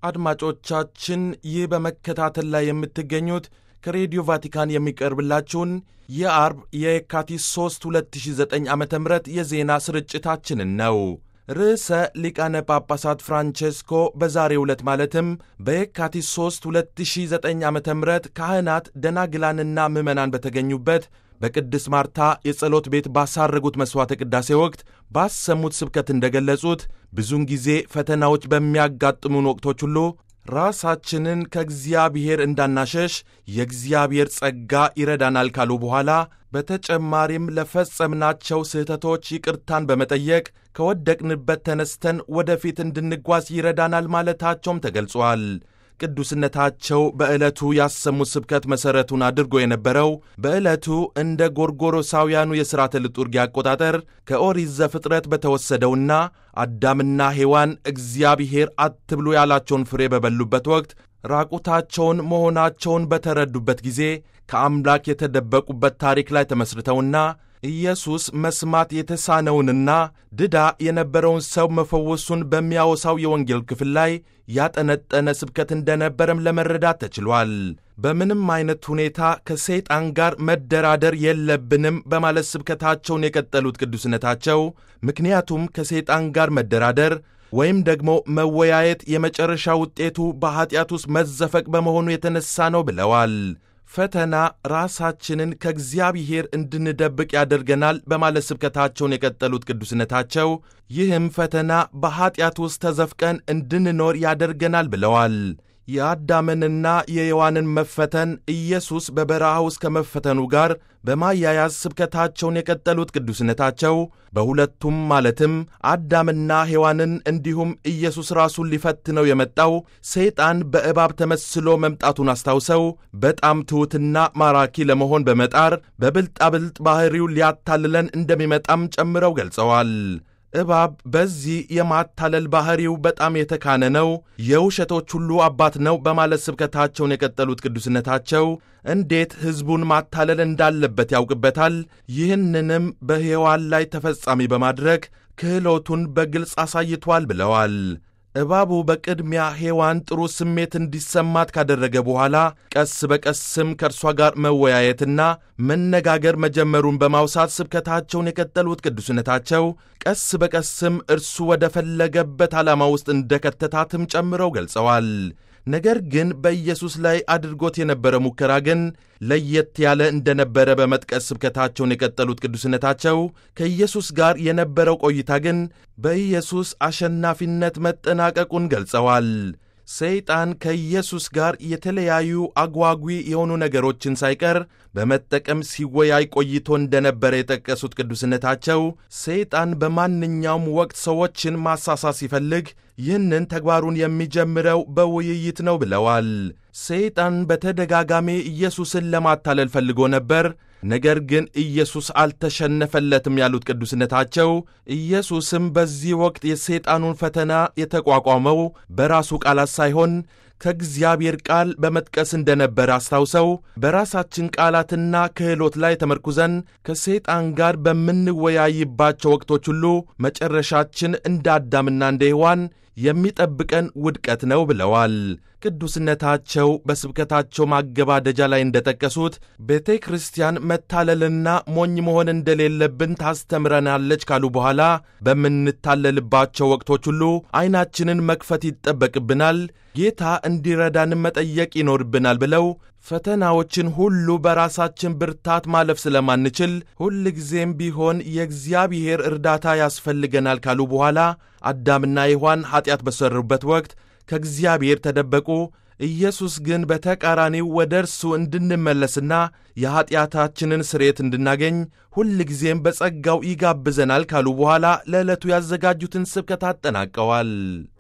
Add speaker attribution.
Speaker 1: አድማጮቻችን ይህ በመከታተል ላይ የምትገኙት ከሬዲዮ ቫቲካን የሚቀርብላችሁን የአርብ የካቲት 3 2009 ዓ ም የዜና ስርጭታችንን ነው። ርዕሰ ሊቃነ ጳጳሳት ፍራንቼስኮ በዛሬው ዕለት ማለትም በየካቲት 3 2009 ዓ ም ካህናት ደናግላንና ምዕመናን በተገኙበት በቅድስት ማርታ የጸሎት ቤት ባሳረጉት መሥዋዕተ ቅዳሴ ወቅት ባሰሙት ስብከት እንደገለጹት ብዙውን ጊዜ ፈተናዎች በሚያጋጥሙን ወቅቶች ሁሉ ራሳችንን ከእግዚአብሔር እንዳናሸሽ የእግዚአብሔር ጸጋ ይረዳናል ካሉ በኋላ በተጨማሪም ለፈጸምናቸው ስህተቶች ይቅርታን በመጠየቅ ከወደቅንበት ተነስተን ወደፊት እንድንጓዝ ይረዳናል ማለታቸውም ተገልጿል። ቅዱስነታቸው በዕለቱ ያሰሙት ስብከት መሠረቱን አድርጎ የነበረው በዕለቱ እንደ ጎርጎሮሳውያኑ የሥርዓተ ልጡርጊ አቆጣጠር ከኦሪት ዘፍጥረት በተወሰደውና አዳምና ሔዋን እግዚአብሔር አትብሉ ያላቸውን ፍሬ በበሉበት ወቅት ራቁታቸውን መሆናቸውን በተረዱበት ጊዜ ከአምላክ የተደበቁበት ታሪክ ላይ ተመስርተውና ኢየሱስ መስማት የተሳነውንና ድዳ የነበረውን ሰው መፈወሱን በሚያወሳው የወንጌል ክፍል ላይ ያጠነጠነ ስብከት እንደነበረም ለመረዳት ተችሏል። በምንም አይነት ሁኔታ ከሰይጣን ጋር መደራደር የለብንም በማለት ስብከታቸውን የቀጠሉት ቅዱስነታቸው ምክንያቱም ከሰይጣን ጋር መደራደር ወይም ደግሞ መወያየት የመጨረሻ ውጤቱ በኀጢአት ውስጥ መዘፈቅ በመሆኑ የተነሳ ነው ብለዋል። ፈተና ራሳችንን ከእግዚአብሔር እንድንደብቅ ያደርገናል በማለት ስብከታቸውን የቀጠሉት ቅዱስነታቸው ይህም ፈተና በኀጢአት ውስጥ ተዘፍቀን እንድንኖር ያደርገናል ብለዋል። የአዳምንና የሔዋንን መፈተን ኢየሱስ በበረሃ ውስጥ ከመፈተኑ ጋር በማያያዝ ስብከታቸውን የቀጠሉት ቅዱስነታቸው በሁለቱም ማለትም አዳምና ሔዋንን እንዲሁም ኢየሱስ ራሱን ሊፈትነው የመጣው ሰይጣን በእባብ ተመስሎ መምጣቱን አስታውሰው በጣም ትሑትና ማራኪ ለመሆን በመጣር በብልጣብልጥ ባሕሪው ሊያታልለን እንደሚመጣም ጨምረው ገልጸዋል። እባብ በዚህ የማታለል ባሕሪው በጣም የተካነ ነው፣ የውሸቶች ሁሉ አባት ነው በማለት ስብከታቸውን የቀጠሉት ቅዱስነታቸው እንዴት ሕዝቡን ማታለል እንዳለበት ያውቅበታል። ይህንንም በሔዋን ላይ ተፈጻሚ በማድረግ ክህሎቱን በግልጽ አሳይቷል ብለዋል። እባቡ በቅድሚያ ሔዋን ጥሩ ስሜት እንዲሰማት ካደረገ በኋላ ቀስ በቀስም ከእርሷ ጋር መወያየትና መነጋገር መጀመሩን በማውሳት ስብከታቸውን የቀጠሉት ቅዱስነታቸው ቀስ በቀስም እርሱ ወደ ፈለገበት ዓላማ ውስጥ እንደከተታትም ጨምረው ገልጸዋል። ነገር ግን በኢየሱስ ላይ አድርጎት የነበረ ሙከራ ግን ለየት ያለ እንደነበረ በመጥቀስ ስብከታቸውን የቀጠሉት ቅዱስነታቸው ከኢየሱስ ጋር የነበረው ቆይታ ግን በኢየሱስ አሸናፊነት መጠናቀቁን ገልጸዋል። ሰይጣን ከኢየሱስ ጋር የተለያዩ አጓጊ የሆኑ ነገሮችን ሳይቀር በመጠቀም ሲወያይ ቆይቶ እንደነበረ የጠቀሱት ቅዱስነታቸው ሰይጣን በማንኛውም ወቅት ሰዎችን ማሳሳት ሲፈልግ ይህንን ተግባሩን የሚጀምረው በውይይት ነው ብለዋል። ሰይጣን በተደጋጋሚ ኢየሱስን ለማታለል ፈልጎ ነበር። ነገር ግን ኢየሱስ አልተሸነፈለትም ያሉት ቅዱስነታቸው ኢየሱስም በዚህ ወቅት የሰይጣኑን ፈተና የተቋቋመው በራሱ ቃላት ሳይሆን ከእግዚአብሔር ቃል በመጥቀስ እንደነበረ አስታውሰው በራሳችን ቃላትና ክህሎት ላይ ተመርኩዘን ከሰይጣን ጋር በምንወያይባቸው ወቅቶች ሁሉ መጨረሻችን እንደ አዳምና እንደ ሔዋን የሚጠብቀን ውድቀት ነው ብለዋል። ቅዱስነታቸው በስብከታቸው ማገባደጃ ላይ እንደጠቀሱት ቤተ ክርስቲያን መታለልና ሞኝ መሆን እንደሌለብን ታስተምረናለች ካሉ በኋላ በምንታለልባቸው ወቅቶች ሁሉ ዐይናችንን መክፈት ይጠበቅብናል፣ ጌታ እንዲረዳንም መጠየቅ ይኖርብናል ብለው ፈተናዎችን ሁሉ በራሳችን ብርታት ማለፍ ስለማንችል ሁልጊዜም ቢሆን የእግዚአብሔር እርዳታ ያስፈልገናል ካሉ በኋላ አዳምና ሔዋን ኀጢአት በሠሩበት ወቅት ከእግዚአብሔር ተደበቁ። ኢየሱስ ግን በተቃራኒው ወደ እርሱ እንድንመለስና የኀጢአታችንን ስርየት እንድናገኝ ሁልጊዜም በጸጋው ይጋብዘናል ካሉ በኋላ ለዕለቱ ያዘጋጁትን ስብከት አጠናቀዋል።